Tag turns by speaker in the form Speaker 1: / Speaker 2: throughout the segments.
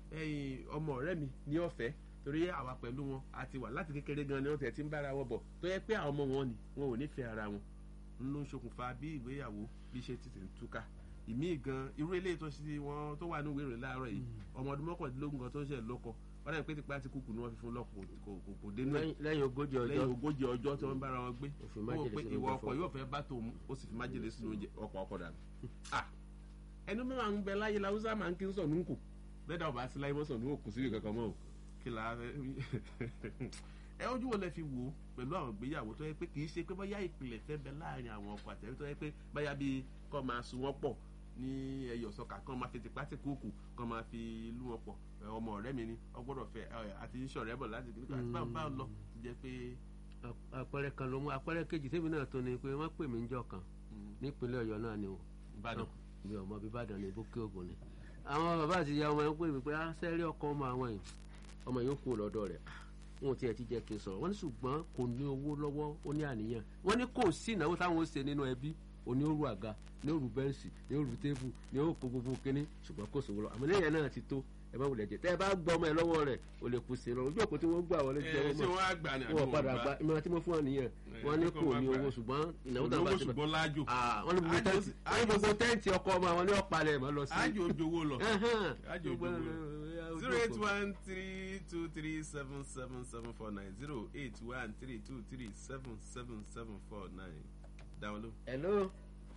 Speaker 1: ẹ̀yin ọmọ ọ̀rẹ́ mi ní ọ̀fẹ́ torí àwa pẹ̀lú wọn a ti wà láti kékeré gan ni wọ́n tẹ̀ ti ń bára wọn bọ̀ tó yẹ pé àwọn ọmọ wọn ni wọn ò nífẹ̀ẹ́ ara wọn ń ló ń ṣokùnfà bí ìgbéyàwó bí ṣe ti tẹ̀ ń túká ìmí gan irú eléyìí tó ṣe wọn tó wà ní ìwé ìròyìn láàárọ̀ yìí ọmọ ọdún mọ́kàndínlógún kan tó ń ṣe lọ́kọ wọ́n dẹ̀ pé tipa ti kúkú ni wọ́n fi fún lọ́kọ kò kò kò dénú ẹ̀
Speaker 2: Lẹ́yìn- lẹ́yìn ogójì ọjọ́
Speaker 1: lẹ́yìn ogójì ọjọ́ tí wọ́n bára wọn gbé
Speaker 2: Ó fi
Speaker 1: ó
Speaker 2: májèlé
Speaker 1: pé
Speaker 2: sínú
Speaker 1: ìwọ
Speaker 2: oúnjẹ
Speaker 1: ọkọ
Speaker 2: fún
Speaker 1: yóò fẹ́ bá tòun ó sì fi májèlé sínú oúnjẹ ọkọ ọkọ dànù. Ah, ẹnu mẹ́wàá ń bẹ láyé làwùsá máa ń kí ń sọ̀ ní nkù bẹ́ẹ̀dá ọba sí láyé mọ́ sọ̀ ní òkú síbi kankan mọ́ o kí la fẹ́ ẹ ojú wo lẹ fi wò ó pẹ̀lú àwọn ìgbéyàwó tó yẹ pé kì í ṣe pé bóyá ìpìlẹ̀ fẹ́ bẹ láàrin àwọn ọkọ àtẹ̀wé tó yẹ pé bóyá bíi kọ́ máa sun wọ́n pọ̀ ní ẹyọ sọkà kan máa fi tipátì kúùkù kan máa fi lú wọn pọ̀ ẹ, ọmọ ọ̀rẹ́ mi ni ọgbọ́dọ̀ fẹ́ ẹ, àti ìṣọ̀rẹ́ bọ̀ láti kí nípa báwo báwo lọ ti jẹ́ pé
Speaker 2: Ap- àpẹẹrẹ kan ló mú àpẹẹrẹ kejì tèmi náà tó ni pé wọ́n pè mí níjọ́ kan nípínlẹ̀ Ọ̀yọ́ náà ni o
Speaker 1: Ìbàdàn
Speaker 2: mi ò mọ bí Ìbàdàn ni bókè ògùn ni àwọn bàbá àti ìyá ọmọ yẹn pè mí pé á sẹ́rí ọkọ ọmọ àwọn yìí ọmọ yìí ó kú lọ́dọ̀ rẹ̀ wọn ò tiẹ̀ ti jẹ́ kí n sọ̀rọ̀ wọ́n ní ṣùgbọ́n kò ní owó lọ́wọ́ ó ní àníyàn wọ́n ní kò sí ìnáwó táwọn ó ṣe nínú ẹbí òní òru àga ní òru bẹ́ǹsì ní òru tébù ní òkú gbogbo kínní ṣùgbọ́n kò sówó lọ àmọ́ lẹ́yìn náà ti tó ẹ má wulẹ̀ jẹ tẹ́ ẹ bá gbọ́ ọmọ ẹ lọ́wọ́ rẹ̀ o lè kú sí i lọ ojú òkú tí wọ́n gbà wọlé jẹ́
Speaker 1: ẹ
Speaker 2: wọ́n
Speaker 1: ṣé
Speaker 2: mọ̀
Speaker 1: wọ́n á gbà ní àbí
Speaker 2: wọn
Speaker 1: wọn
Speaker 2: padà
Speaker 1: ò
Speaker 2: gba ìmọ̀ràn tí mo fún wọn nìyẹn wọ́n ní
Speaker 1: kó
Speaker 2: kò
Speaker 1: má
Speaker 2: ní
Speaker 1: gbà.
Speaker 2: owó ṣùgbọ́n ìnáwó tá a bá
Speaker 1: olówó
Speaker 2: ti bá
Speaker 1: ṣùgbọ́n láàjò
Speaker 2: Ah, wọ́n ní gbogbo
Speaker 1: Ájò
Speaker 2: tẹ́ǹtì
Speaker 1: sì-
Speaker 2: wọ́n ní gbogbo tẹ́ǹtì ọkọ ọmọ àwọn ní ọ̀pálẹ̀ mọ́ lọ sí.
Speaker 1: ájò ojowó lọ
Speaker 2: Ẹhẹ́n.
Speaker 1: ájò
Speaker 2: Gbogbo
Speaker 1: ojowó lọ
Speaker 2: ẹ̀,
Speaker 1: zero eight one three two three seven seven seven four nine zero eight one three two three seven seven seven four nine dáwọn ló.
Speaker 2: Hello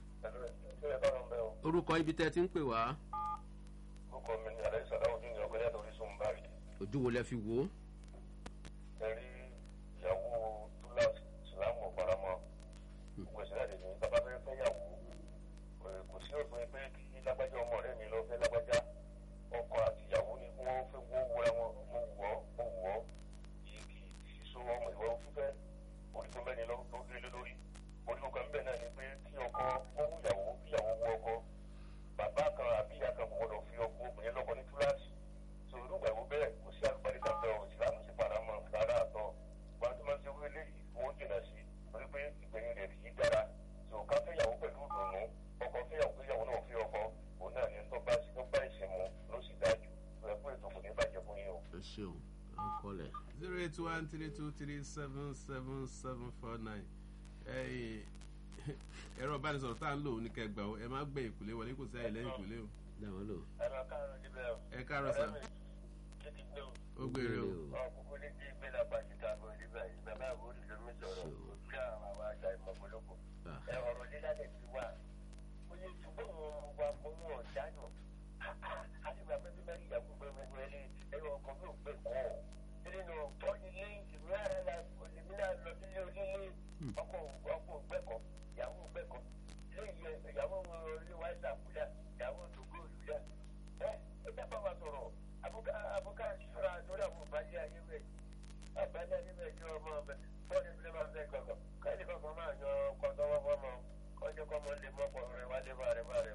Speaker 2: orúkọ ibi tẹ́ ti ń pè wá
Speaker 3: orúkọ mi ni alẹ́ sàdáwò ní ìyàwó yàtọ̀ orí sùn báyìí
Speaker 2: ojú wo lẹ fi wò ó.
Speaker 3: ẹ̀rí ìyàwó túláàsì ìsìlámù ọ̀paramọ́ gbogbo ìsìlẹ̀ àdè ní bàbá fẹ́ fẹ́ yàwó kò- kò sí òpin pé kí lágbájá ọmọ rẹ̀ mi lọ fẹ́ lágbájá ọkọ àti ìyàwó ni kí wọ́n fẹ́ wọ́n wúra wọn mo wù ọ́ mo wù ọ́ yìí kì í sísọ ọmọ ìwọ fífẹ́ orígun mẹ́rin ló ló lé lórí orígun kan bẹ́ẹ̀ náà ni pé kí ọkọ ó wù ìyàwó kí ìyàwó wù ọkọ bàbá kan àbí ìyá kan kò gbọdọ̀ fi ọkọ obìnrin lọ́kọ ní túláàsì so irú ìgbàgbọ́ bẹ́ẹ̀ kò sí àlùbárí kan bẹ́ẹ̀ o ìsìlámù sì padà mọ́ rárá àtọ́ wọn tó máa ń ṣe wí eléyìí owó jìnnà sí torí pé ìgbẹ̀yìn rẹ̀ kì í dára so ká fẹ́yàwó pẹ̀lú ìdùnnú ọkọ fẹ́yàwó fẹ́yàwó náà fi ọkọ òun náà ní tó bá sí tó bá ìsìn mu ló sì dájú rẹ̀ pé ètò kò ní bàjẹ́ fún yín o.
Speaker 2: ẹ ṣeun à ń kọlẹ̀.
Speaker 1: zero eight one three two three seven seven seven four nine ẹ̀rọ ìbánisọ̀rọ̀ tá à ń lò ní kẹgbà o ẹ má gbẹ ìkùlé wọlé kò sí àyè lẹ́yìn ìkùlé o
Speaker 2: dáwọn lò.
Speaker 3: ẹ máa káàárọ̀ níbẹ̀ o.
Speaker 1: ẹ káàárọ̀ sà
Speaker 3: kí ti gbé o.
Speaker 1: ó gbére o
Speaker 3: ọkùnkùn ní kí gbé lápá síta àbọ̀ níbẹ̀ yìí bàbá àbúrò ló mi sọ̀rọ̀ kí àwọn àwọn àṣà ìmọ̀gbọ́lọ́pọ̀.
Speaker 2: Ah.
Speaker 3: ẹ ọ̀rọ̀ lílá lè fi wá. oye ṣùgbọ́n wọn wà fún wọn ọ̀dánù. àti bàbá bí mẹ́rin ìyàwó gbẹgbẹgbẹ ẹni ẹ̀rọ ọkọ̀ mi ò gbẹ kọ́. nínú tọ́ ilé ìlú ara la olèmínà lọ sílé onílé ọkọ̀ ọkọ̀ gbẹ́kọ̀ ìyàwó gbẹ́kọ̀ ilé ìyàwó ilé wa ṣàkúdà ìyàwó tòkó olùdá. ẹ ẹ dábàá wa sọ̀rọ̀ àbúkà àbúkà ṣọ́ra lórí àwọn ìbàjẹ́ ayé rẹ̀ àgbàdo ayé rẹ̀ ní ọmọ ọbẹ̀ bọ́ọ̀lù ìbílẹ̀ máa ń fẹ́ gbọ̀ngàn káyọ̀ kankan máa yan ọkọ̀ tọwọ́ fọ́mọ kọjọ́ kọ́mọ lè mọ́ ọkọ̀ rẹ̀ wálé bá rẹ̀ bá rẹ̀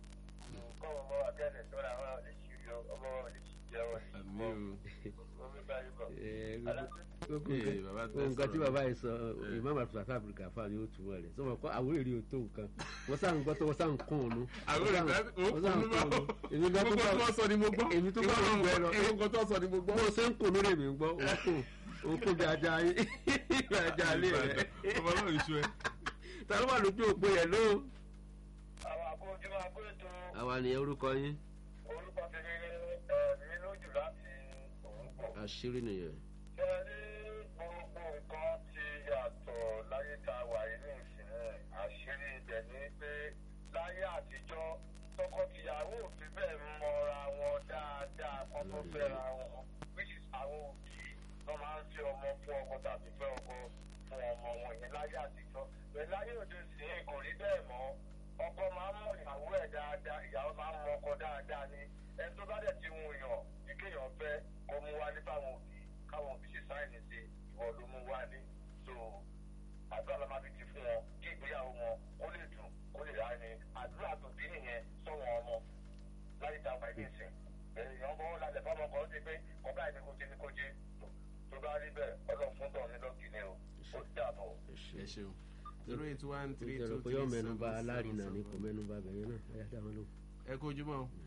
Speaker 3: kọ́mọ ọmọ wa kẹ́lẹ̀ sọ́ra àwọn olùsírí ọmọ wa olùsírí ẹ̀wọ̀n
Speaker 1: àmì o
Speaker 3: omi báyìí bọ̀.
Speaker 2: Ẹ,
Speaker 3: aláṣẹ
Speaker 2: gbogbo
Speaker 1: Ee,
Speaker 2: nǹkan-
Speaker 1: bàbá
Speaker 2: gbogbo nǹkan tí
Speaker 1: sọ̀rọ̀.
Speaker 2: bàbá yìí sọ imam abdulfatah abdulgafar ni ó túmọ̀ rẹ̀ sọ ma kọ́ àwọn èrè ò tó nǹkan wọ́n sá ń gbọ́ tó wọ́n sá ń kún un nú.
Speaker 1: àwọn
Speaker 2: Wọ́n sá ń-
Speaker 1: olùkọ́ ó
Speaker 2: wọ́n sá ń
Speaker 1: kún un bá
Speaker 2: kún un nú. èmi gan tó
Speaker 1: gbogbo
Speaker 2: bá
Speaker 1: tí wọ́n sọ ni mo gbọ́
Speaker 2: èmi tó bá ń gbẹ lọ
Speaker 1: èmi kan tó sọ ni mo gbọ́.
Speaker 2: bó o ṣe ń kùn lórí mi ń gbọ́ òun kùn òun kùn bí ajá yín bí ajá lé rẹ̀.
Speaker 1: ọmọ náà ìṣó ẹ.
Speaker 2: ta ló wà lójú òpó yẹn ló.
Speaker 3: àwọn àkójọ agbóètò
Speaker 2: àwa nìyẹn orúkọ yín
Speaker 3: orúkọ tèmi ẹ̀mí lójú láti òun pọ̀.
Speaker 2: àṣírí nìyẹn.
Speaker 3: ṣe ní gbogbo nǹkan ti yàtọ̀ láyé tá a wà inú ìsìn àṣírí ibẹ̀ ni pé láyé àtijọ́ tọkọtìyàwó ò fi bẹ́ẹ̀ mọra wọn dáadáa kọ́ tó fẹ́ra wọn which is àwọn òbí tó máa ń fi ọmọ fún ọkọ tàbí fẹ́ ọkọ fún ọmọ wọn yẹn láyé àtijọ́ bẹ́ẹ̀ láyé òde sí kò rí bẹ́ẹ̀ mọ́ ọkọ máa ń mọ ìyàwó ẹ̀ dáadáa ìyàwó máa ń mọ ọkọ dáadáa ni ẹni tó bá dẹ̀ ti wù yàn ní kéèyàn fẹ́ kó mú wálé fáwọn òbí káwọn òbí ṣe sáìnì sí ìwọ ló mú wálé so àdúrà ló máa fi ti fún wọn kí ìgbéyàwó wọn kó lè dùn kó lè rà ní àdúrà tó bí nìyẹn sọ̀wọ́n ọmọ láyé tá a wà ní ìsìn èèyàn bọ́ lálẹ́ fọmọ kan ó ti pé ọ̀gá ẹni kò jẹ́ ní kò jẹ́ tó bá rí bẹ́ẹ̀ ọlọ́run fún tọ̀ ní lọ́ọ̀kì ni o ó dàbọ̀.
Speaker 1: ẹ ṣeun zero eight one three
Speaker 2: ìjọba
Speaker 1: two
Speaker 2: pé
Speaker 1: three
Speaker 2: yóò
Speaker 1: seven
Speaker 2: mẹ́nuba
Speaker 1: seven
Speaker 2: alárinà ni kò
Speaker 1: seven.
Speaker 2: mẹ́nuba bẹ̀yẹn náà ẹ̀yà dáhùn lò.
Speaker 1: ẹ kó ojúmọ́ o.